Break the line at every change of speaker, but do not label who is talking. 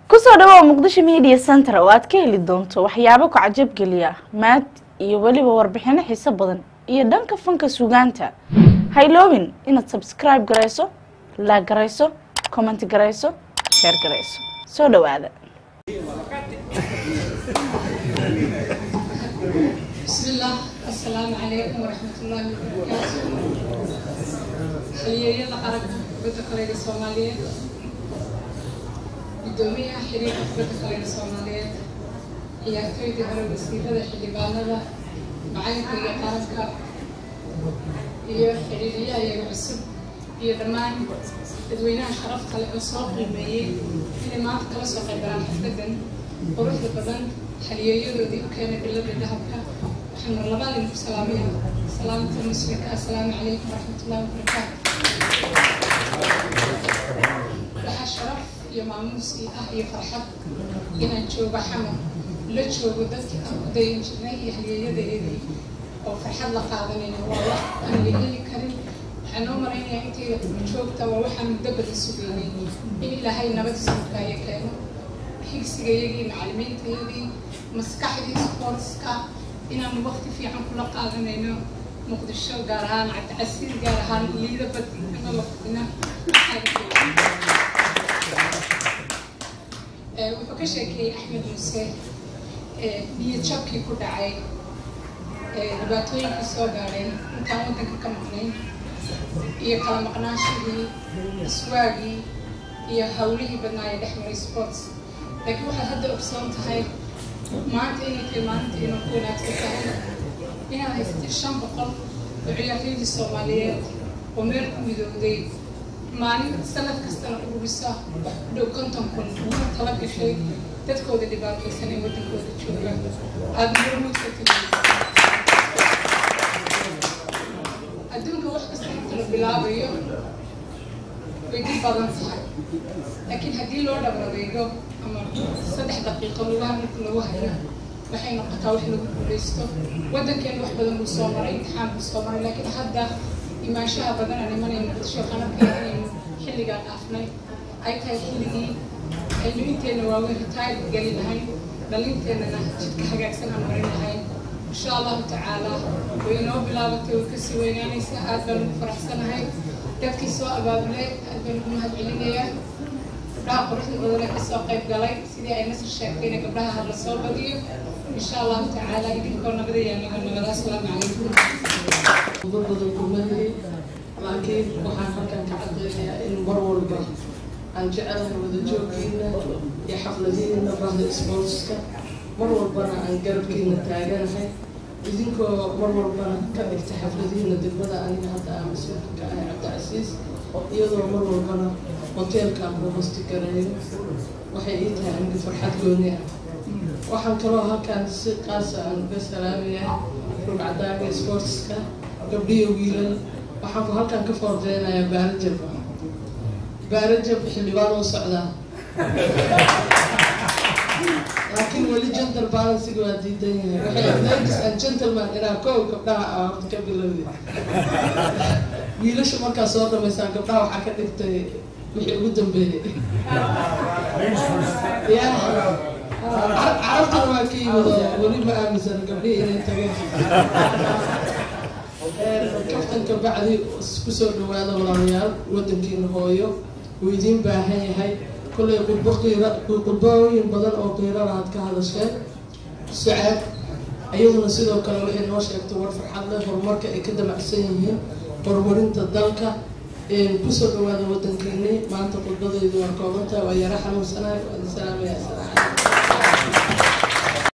kusoo dhawow muqdisho media center oo aad ka heli doonto waxyaabo ku cajab geliya maad iyo weliba warbixino xiiso badan iyo dhanka fanka sugaanta hayloobin inaad subscribe garayso laag garayso comment garayso sheer garayso soo dhawaada
بسم الله السلام عليكم ورحمة الله وبركاته xiliyeeyada qaranka kubadda kolayga soomaaliyeed guddoomiyaha xiriirka kubadda kolayga soomaaliyeed ciyaartooydii hore wasiirada xildhibaanada macalinka iyo qaranka iyo xiriiriyaha iyaga cusub iyo dhammaan dadweynaha sharafta leh oo soo qiimeeyey inay maanta kala soo qaybalaan xafladan quruxda badan xaliyeeyadoodii u keenay bilada dahabka waxaan mar labaad idinku salaamaya salaamta muslimka assalaamu calaykum waraxmatullahi wabarakaatu waxaa sharaf iyo maamuus ii ah iyo farxad inaan joogo xamar la joogo dadkii aan ku dayan jirnay iyo haliyeeyadeedii oo farxad la qaadanayna waa wax aan la heli karin waxaan noo malaynayaa intay joogta waa waxaan muddo badan sugaynay in ilaahay nabad suukaayo keeno higsigayagii macalimiintayadii maskaxdii sportska inaanu waqti fiican kula qaadanayno muqdisho gaar ahaan cabdicasiir gaar ahaan liida badi ama waqtina wuxuu ka sheekeeyey axmed muuse biyo jabkii ku dhacay dhibaatooyinkii soo gaadheen intaan waddanka ka maqnayn iyo kala maqnaanshadii iswaagii iyo hawlihii badnaa ee dhex maray sports laakiin waxaad hadda ogsoon tahay maanta inay tahay maalinta inuu ku wanaagsan tahay inaad haysatid shan boqol oo ciyaartooydii soomaaliyeed oo meel ku midowday maalin sanad kastana ururisa wax ku dhow konton kun una tala gashay dadkooda dhibaataysan ee waddankooda jooga aada murmuud ka timi adduunka wax kasta inta la bilaabayo way dib badan tahay laakiin haddii loo dhabradeego ama saddex daqiiqo lugaha marka lagu hayo waxay noqotaa wax lagu guulaysto waddankeena wax badan buu soo maray imtixaan buu soo maray laakiin hadda imaanshaha badan aan imanayno muqdisho qanabkeeda inaynu xilligaan dhaafnay ay tahay xilligii aynu inteena waaweyn retired geli lahayn dhalinteennana jidka hagaagsan aan marin lahayn insha allahu tacaala way inoo bilaabatay way kasii weynaanaysaa aad baan ugu faraxsanahay dadkii soo abaabulay aad baan ugu mahad celinayaa gabdhaha quruxda badan ee kasoo qayb galay sidii ay nasir sheegtayna gabdhaha hadla soo badiyo insha allahu tacaala idinkoo nabada yaa naga nabada asalaamu calaykum
uga badan kumadii laakiin waxaan halkan ka cadeynayaa in mar walba aan jecelahay wada joogkiina iyo xafladihiina bahda sportska mar walbana aan garabkiina taaganahay idinkoo mar walbana ka dhigta xafladihiina degmada aniga hadda aan mas-uulka ka ahay cabdicasiis iyadoo mar walbana hoteelkaan ku hosti gareeyo waxay ii tahay aniga farxad gooni ah waxaan kaloo halkaan si qaasa aan uga salaamayaa rugcadaaga sportska gabdhiyo wiilal waxaan ku halkaan ka foordeynayaa baarajab baarajab xildhibaan oo socdaa laakiin weli gentle balansiga waa diidan yahay waxay ladies and gentleman inaa kow gabdhaha aa horta ka bilowdi wiilasha markaa soo dhamaysaan gabdhaha waxaa ka dhigtay wixii ugu dambeeyey ya carabtana waa ka yimid oo weli ma aaminsana gabdhihii inay tageen kaftanka bacdi kusoo dhawaada walaalayaal wadankiina hooyo wuu idiin baahan yahay kollay qudbo qiira qudbooyin badan oo qiirana aad ka hadasheen sucaad iyaduna sidoo kale waxay noo sheegtay war farxad leh horumarka ay ka damacsan yihiin horumarinta dalka kusoo dhawaada wadankiini maanta khudbadaydu waa koobantahay waa yara xanuunsanahay waa idin salaamaya assalaamu calaykum